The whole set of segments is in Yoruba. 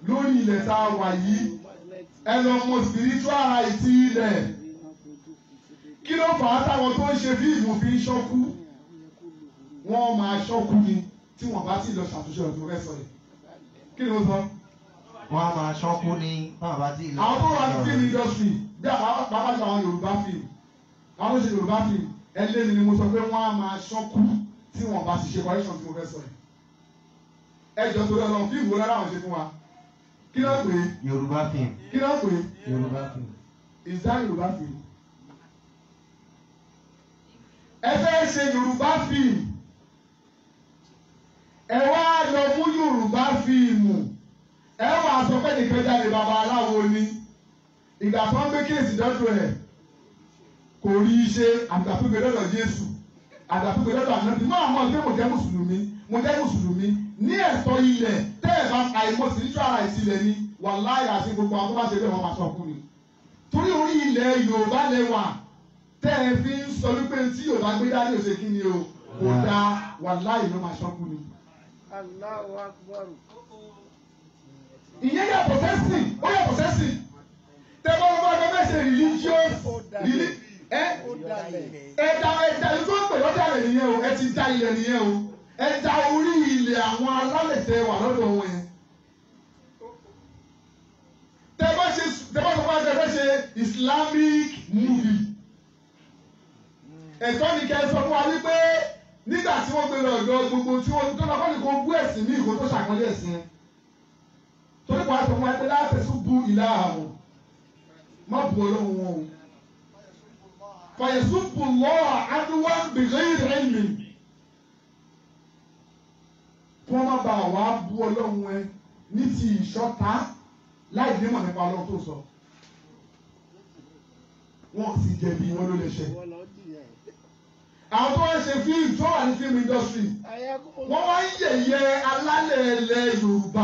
lórí ilẹ̀ tá a wà yìí ẹ lọ mọ spiritual right ilẹ̀ kí ló fà á táwọn tó ń ṣe fíìmù fi ń ṣọ́kú wọ́n máa ṣọ́kú ni tí wọ́n bá sì lọ ṣàtúnṣe ọ̀dùn rẹ̀ sọ̀rọ̀ kí ni mo sọ. wọ́n á máa ṣọ́kú ní báwọn bá ti lọ. àwọn tó wà ní film industry bí àwọn pàápàá jù àwọn Yorùbá film àwọn tó ṣe Yorùbá film ẹlẹ́ni ni mo sọ pé wọ́n á máa ṣọ́kú tí wọ́n bá sì ṣe correction tí mo fẹ́ sọ yìí. ẹ jọ torí Ọlọ́run fíìmù wo lára àwọn ṣe fún wa kí ló pè é Yorùbá film. kí ló pè é Yorùbá film. is that Yorùbá film. ẹ fẹ́ ṣe Yorùbá film ẹ wá lọ mú Yorùbá fíìmù ẹ wà sọ pé nìkan jáde bàbá aláwo ni ìgbà tó ń gbé kéèsì dọ́dọ̀ ẹ̀ kò rí i ṣe àgbà tó gbé dọ́dọ̀ Jésù àgbà tó gbé dọ́dọ̀ ànábì máa mọ̀ pé mo jẹ́ mùsùlùmí mo jẹ́ mùsùlùmí ní ẹ̀tọ́ ilẹ̀ tẹ́ ẹ̀ bá àìmọ̀ spiritual rights ilẹ̀ ni wàláhì àti gbogbo àwọn tó bá ṣe bẹ́ẹ̀ wọ́n máa sọ fún mi torí orí ilẹ̀ Yorùbá lẹ́wà tẹ́ ẹ fi ń sọ wípé tí Yorùbá gbé dání òṣè kí ni o kò dáa wàláhì ló máa sọ́kù ni. Allahu Akbar. ìyẹn yàtọ̀ sẹ́sìn ó yàtọ̀ sẹ́sìn tẹ́lẹ̀ ọmọ ọdún mẹ́sẹ̀ religious reli ẹ Ó dalẹ̀. ẹ̀dá ẹ̀dá yìí tó ń pè lọ́dà rẹ̀ nìyẹn o ẹ ti da ilẹ̀ nìyẹn o ẹ̀dá orí ilẹ̀ àwọn alálẹ̀ tẹ wà lọ́dọ̀ wọn yẹn. tẹ́ bá ṣe tẹ́ bá sọ fún ẹgbẹ́ ṣe Islamic movie ẹ̀tọ́ ni kẹ́ ẹ sọ fún wa wípé nígbà tí wọ́n gbé lọ ọ̀dọ̀ gbogbo tí wọ́n tó lọ́kọ́ ní kó bú ẹ̀sìn ní ìkó tó ṣàkọlé ẹ̀sìn yẹn torí kò àtọ̀ fún wa pé láti tún bu ìlà àwọn má bu ọlọ́run wọn o fàyẹ̀sùn bù lọ́wọ́ adúwà bìrẹ́ ìrẹ́lì kí wọ́n má ba àwa bu ọlọ́run ẹ ní ti ìṣọ́ta láì ní mọ̀ nípa ọlọ́run tó sọ wọ́n sì jẹ̀bi wọn ló lè ṣe Wọ́n lọ jìyà. àwọn tó ń ṣe fíìmù tó wà ní fíìmù industry Ayákùn. wọ́n wá ń yẹ̀yẹ́ alálẹ̀ ilẹ̀ Yorùbá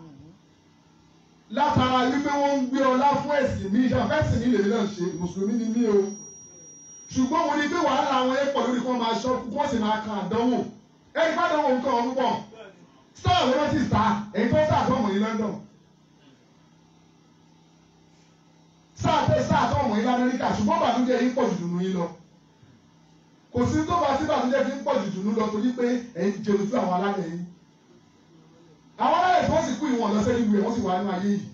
látara wípé wọ́n ń gbé ọlá fún ẹ̀sìn mi ìṣàfẹ́sìn mi lèmi náà ṣe mùsùlùmí ni mí o ṣùgbọ́n mo ní pé wàhálà àwọn ẹ̀pọ̀ lórí kí wọ́n máa ṣọ́ kí wọ́n sì máa kan àdánwò ẹ̀rí bá dánwò nǹkan ọ̀hún pọ̀ star ló rántí star èyí tó star tó mọ̀ ní London star tẹ star tó mọ̀ ní Amẹ́ríkà ṣùgbọ́n bàtúndé yìí pọ̀ jù dùnú yín lọ kò sí tó bá sí bàtúndé fi ń pọ̀ jù dùnú lọ torí pé ẹ̀ ń jẹun sí àwọn alálẹ̀ yìí àwọn alálẹ̀ tí wọ́n sì kú ìwọ̀n lọ sẹ́yìn ìwé wọ́n sì wà nínú ayé yìí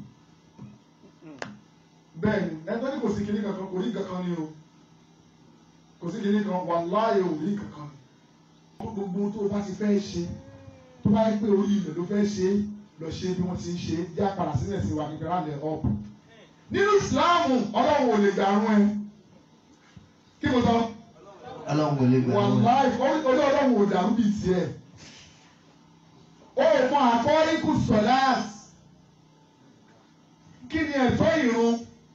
bẹ́ẹ̀ ni ẹgbẹ́ ní kò sí kinní kankan kò rí kankan ni o kò sí kinní kan wàláhì ò rí kankan ni gbogbo tó o bá ti fẹ́ ṣe tó bá yẹ pé orí ilẹ̀ ló fẹ́ ṣe lọ ṣe bí wọ́n ti ń ṣe já padà sílẹ̀ sí wa kékeré àlẹ́ ọ̀pù nínú ìsìláàmù ọlọ́run ò lè gbàrún ẹ kí mo sọ Ọlọ́run kò lè gbà wọ́n. wàláhì orí ọlọ́run ò dàrú bíi tiẹ̀ ó mọ àkọ́ríkù sọ̀láàs kí ni ẹ̀tọ́ ìrun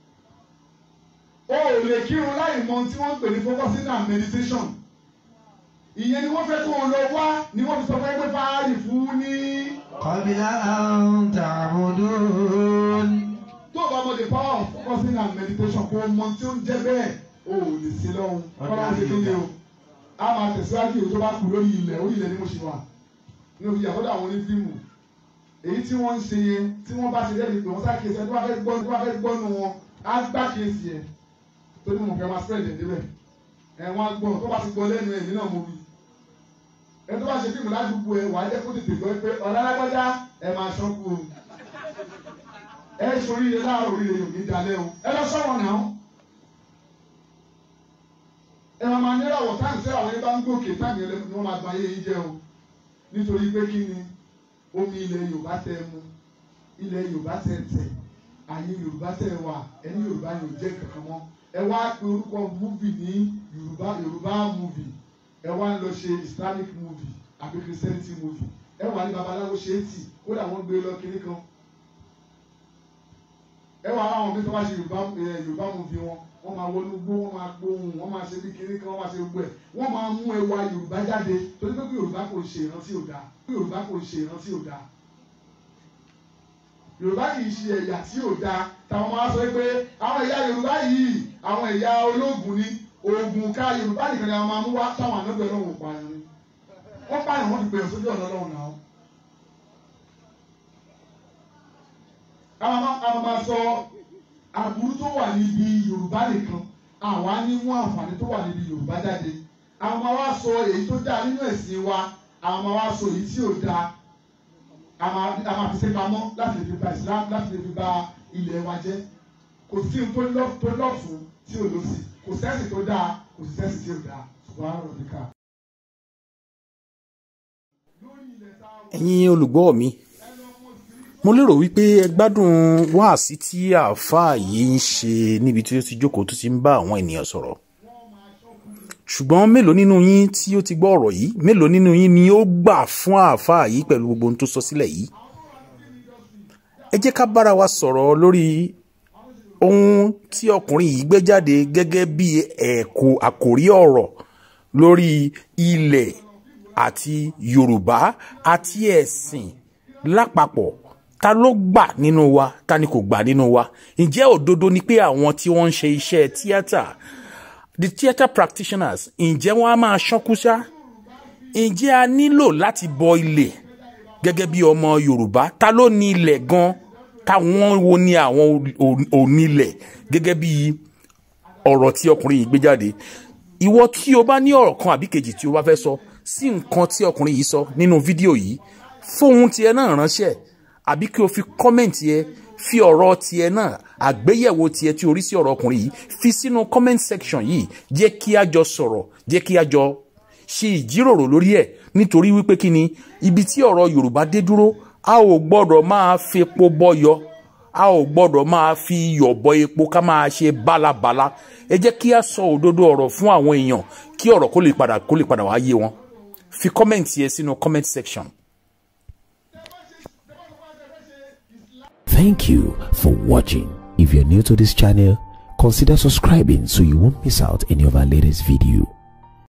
ó ò lè kírun láì mọ tí wọ́n ń pè ní focusing and meditation ìyẹn ni wọ́n fẹ́ kó o lọ wá ni wọ́n fi sọ fún ẹgbẹ́ fáárì fún ní Qabla an ta'budun. tó o bá mọ the power of focusing and meditation kó o mọ tí ó ń jẹ́ bẹ́ẹ̀ o ò lè sí lọ́hùn kọ́lá ń ṣe kí ni o a máa tẹ̀síwájú èyí tó bá kù lórí ilẹ̀ orí ilẹ̀ ni mo ṣe wà ní òbí àkọ́dọ̀ àwọn onífíìmù èyí tí wọ́n ń ṣe yẹn tí wọ́n bá ṣe lẹ́nu pé wọ́n sá kéésì ẹni tó bá fẹ́ gbọ́ tó bá fẹ́ gbọ́ nu wọn á gbá kéésì yẹn tó ní mo fẹ́ máa spread ẹ̀ débẹ̀ ẹ̀ wọ́n á gbọ́ tó bá ti gbọ́ lẹ́nu ẹ̀ nínú mo wí ẹni tó bá ṣe fíìmù ládùúgbò ẹ̀ wà á jẹ́ kó tètè gbọ́ pé ọ̀la alágbájá ẹ̀ máa ṣọ́kù o ẹ̀ sori ilé láàárọ̀ orí rẹ̀ yóò ní dalẹ̀ o ẹ lọ sọ̀rọ̀ náà ẹ máa máa níràwọ̀ táìmù sí àwọn yẹn bá ń gòkè táìmù yẹn ni wọ́n máa gba ayé yín jẹ́ o nítorí pé kí ni omi ilẹ̀ yorùbá tẹ mu ilẹ̀ yorùbá tẹ tẹ̀ àyè yorùbá tẹ wà ẹni yorùbá yóò jẹ́ kankan mọ́ ẹ wá pe orúkọ múvì ní yorùbá yorùbá múvì ẹ wá ń lọ ṣe islamic múvì àbí christianity múvì ẹ wà ní babaláwo ṣe é tì kódà wọ́n gbé lọ kiri kan ẹ wà àwọn bí wọ́n bá ṣe yorùbá ẹ yorùbá múvì wọn wọ́n máa wọnú gbó wọ́n máa gbóhùn wọ́n máa ṣe bí kiri kan wọ́n máa ṣe gbogbo ẹ̀ wọ́n máa mú ẹwà yorùbá jáde torí pé yorùbá kò ṣe ìrántí òdà yorùbá kò ṣe ìrántí òdà yorùbá kì í ṣe ẹ̀yà tí ò dáa táwọn máa sọ pé àwọn ẹ̀yà yorùbá yìí àwọn ẹ̀yà ológun ni oògùn ká yorùbá nìkan ni àwọn máa mú wá táwọn ànágbé ọlọ́run ò pààyàn ni wọ́n pààyàn wọ́n ti pèèyàn sójú ọ̀nà ọlọ́run náà àwọn máa àwọn máa sọ aburú tó wà níbi Yorùbá nìkan àwọn á ní mú àǹfààní tó wà níbi Yorùbá jáde àwọn máa wá sọ èyí tó dáa nínú ẹ̀sìn wa àwọn máa wá sọ èyí tí ò dáa a máa a máa fi ṣe pamọ́ láti lè fi ba Islam láti lè fi ba ilẹ̀ wa jẹ́ kò sí ohun tó lọ tó lọ́fun tí ò lọ sí kò sẹ́sì tó dáa kò sí sẹ́sì tí ò dáa ṣùgbọ́n àrùn nìkan. ẹ̀yin olùgbọ́ mi mo lérò wípé ẹ gbádùn wáàsí tí àáfàá yìí ń ṣe níbi tí ó ti jókòó tó ti ń bá àwọn ènìyàn sọ̀rọ̀ ṣùgbọ́n mélòó nínú yín tí ó ti gbọ́ ọ̀rọ̀ yìí mélòó nínú yín ni ó gbà fún àáfàá yìí pẹ̀lú gbogbo ohun tó sọ sílẹ̀ yìí ẹ jẹ́ ká bára wa sọ̀rọ̀ lórí ohun tí ọkùnrin yìí gbé jáde gẹ́gẹ́ bí ẹ̀kọ́ àkòrí ọ̀rọ̀ lórí ilẹ̀ àti Yorùbá àti ẹ̀sìn lápapọ̀ ta ló gbà nínú wa ta ni kò gbà nínú wa ǹjẹ́ òdodo ni pé àwọn tí wọ́n ń ṣe iṣẹ́ tíátà the theatre practitioners ǹjẹ́ wọ́n á máa ṣánkú ṣá ǹjẹ́ a nílò láti bọ ilẹ̀ gẹ́gẹ́ bí ọmọ Yorùbá ta ló ní ilẹ̀ gan táwọn wo ni àwọn onílẹ̀ gẹ́gẹ́ bí ọ̀rọ̀ tí ọkùnrin yìí gbé jáde ìwọ tí o bá ní ọ̀rọ̀ kan àbí kejì tí o bá fẹ́ sọ sí nǹkan tí ọkùnrin yìí sọ nínú fídíò yìí fóun tiẹ̀ náà ránṣẹ́ àbí kí o fi kọ́mẹ̀ntì ẹ fi ọ̀rọ̀ tiẹ̀ náà àgbéyẹ̀wò tiẹ̀ tí o rí sí ọ̀rọ̀ ọkùnrin yìí fi sínú comment section yìí jẹ́ kí a jọ sọ̀rọ̀ jẹ́ kí a jọ ṣe ìjíròrò lórí ẹ̀ nítorí wípé kí ni ibi tí ọ̀rọ̀ Yorùbá dé dúró a ò gbọ́dọ̀ máa fi epo bọ́yọ a ò gbọ́dọ̀ máa fi iyọ̀ bọ epo ká máa ṣe bálabàla ẹ jẹ́ kí a sọ òdodo ọ̀rọ̀ fún àwọn èèyàn kí ọ̀rọ̀ kó lè padà kó lè padà wá yé wọn fi comment yẹ sínú comment section. Thank you for watching. If you're new to this channel, consider subscribing so you won't miss out any of our latest video.